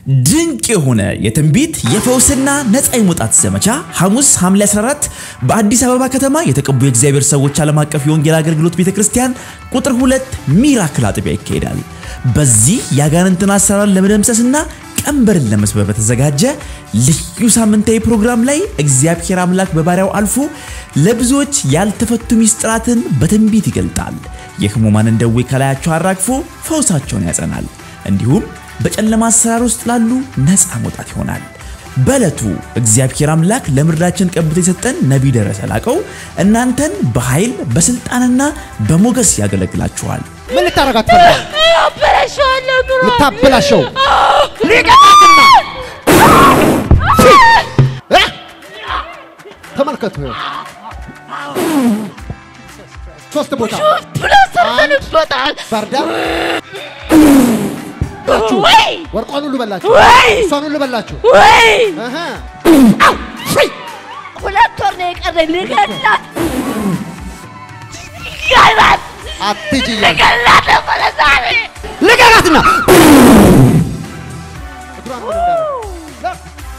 ድንቅ የሆነ የትንቢት የፈውስና ነፃ የመውጣት ዘመቻ ሐሙስ ሐምሌ 14 በአዲስ አበባ ከተማ የተቀቡ የእግዚአብሔር ሰዎች ዓለም አቀፍ የወንጌል አገልግሎት ቤተ ክርስቲያን ቁጥር ሁለት ሚራክል አጥቢያ ይካሄዳል። በዚህ የአጋንንትን አሰራር ለመደምሰስና ቀንበርን ለመስበር በተዘጋጀ ልዩ ሳምንታዊ ፕሮግራም ላይ እግዚአብሔር አምላክ በባሪያው አልፎ ለብዙዎች ያልተፈቱ ሚስጥራትን በትንቢት ይገልጣል። የሕሙማንን ደዌ ከላያቸው አራግፎ ፈውሳቸውን ያጸናል። እንዲሁም በጨለማ አሰራር ውስጥ ላሉ ነፃ መውጣት ይሆናል። በዕለቱ እግዚአብሔር አምላክ ለምድራችን ቀብቶ የሰጠን ነቢይ ደረሰ ላቀው እናንተን በኃይል በስልጣንና በሞገስ ያገለግላችኋል። ምን ልታረጋት ፈልጋል? አበላሸዋለሁ ኑሮ ልታበላሸው ሊቀጣትና እ? ተመልከቱ ይኸው ሶስት ቦታ ብሎ ሰርተንበታል። ባርዳ ወይ ወርቋን ሁሉ በላችሁ፣ ወይ እሷን ሁሉ በላችሁ። ወይ እህ ሁለት ወር ነው የቀረኝ ልገላት ልገላት አትሂጂ እያልኩ ልገላት ነበረ ዛሬ ልቀቃትና እግሯን ምን እንዳደረገ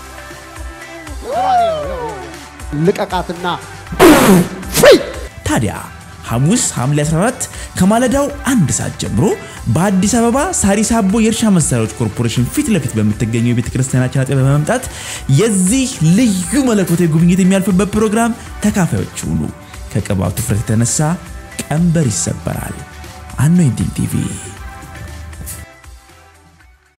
እግሯን ይኸው፣ ይኸው፣ ይኸው። ልቀቃትና ፍሪ ታዲያ ሐሙስ ሐምሌ 14 ከማለዳው አንድ ሰዓት ጀምሮ በአዲስ አበባ ሳሪስ አቦ የእርሻ መሳሪያዎች ኮርፖሬሽን ፊት ለፊት በምትገኘው የቤተ ክርስቲያናችን አጥቢያ በመምጣት የዚህ ልዩ መለኮታዊ ጉብኝት የሚያልፍበት ፕሮግራም ተካፋዮች ሁኑ። ከቅባቱ ፍረት የተነሳ ቀንበር ይሰበራል። አኖይንቲንግ ቲቪ